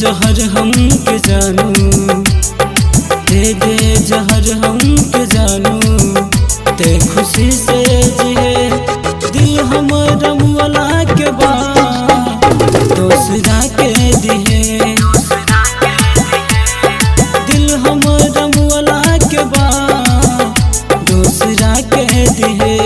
जहर हम के जानू दे दे जहर हम के जानू ते खुशी से जिए दिल हमर मुअला के बा दोसरा के दिहे दिल हमर मुअला के बा दोसरा के दिहे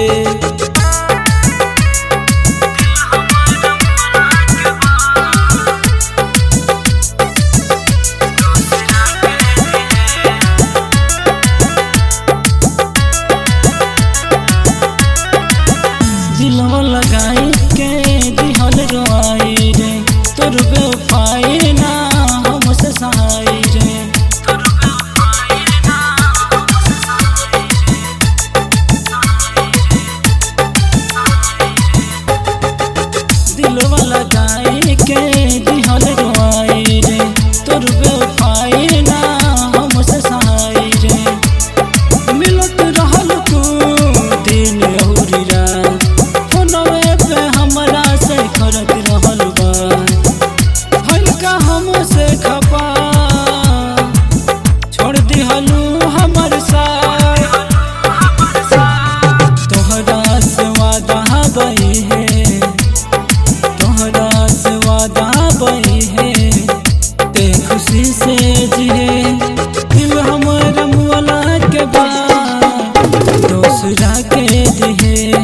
दिलवा लगाई के दिहल रोआई रे तोर बेवफाई ना हमसे सहाई रे दिलवा लगाई के दिहल रोआई रे तोर बेवफाई ना हमसे सहाई रे मिलत रहल तू दिन अउरी रात फोनवे पे हमरा से करत रहल बा हल्का हमसे खपा छोड़ दिहलू हमर साथ तोहरा से वादा बही है तोहरा से वादा बही है ते खुशी से जिए दिल हमर मुअला के बा दोसरा के दिहे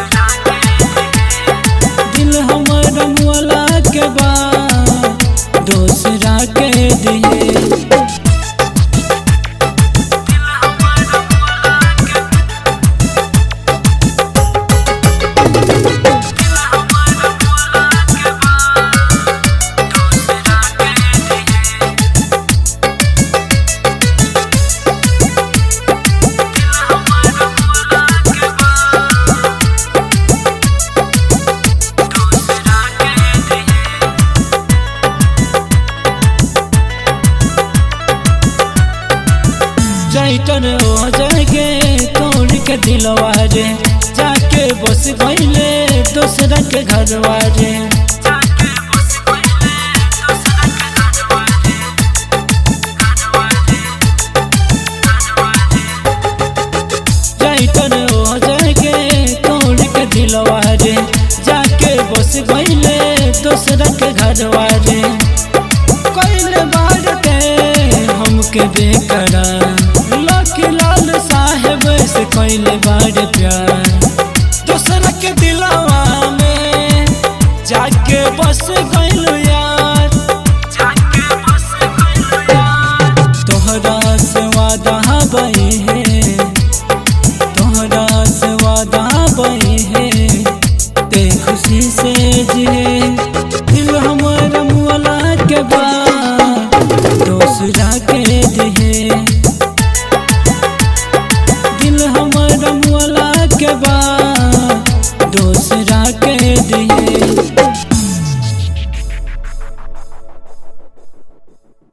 दिल हमर मुअला के बा दोसरा के दिहे जाइटर हो जाएगे तोड़ के दिलवा रे जाके बस गईले दूसरा के घरवा रे जाइटर हो जाएगे तोड़ के दिलवा रे जाके बस गईले दूसरा के घरवा रे कइले बारते हमके बेकरार लकी लाल साहेब से कइले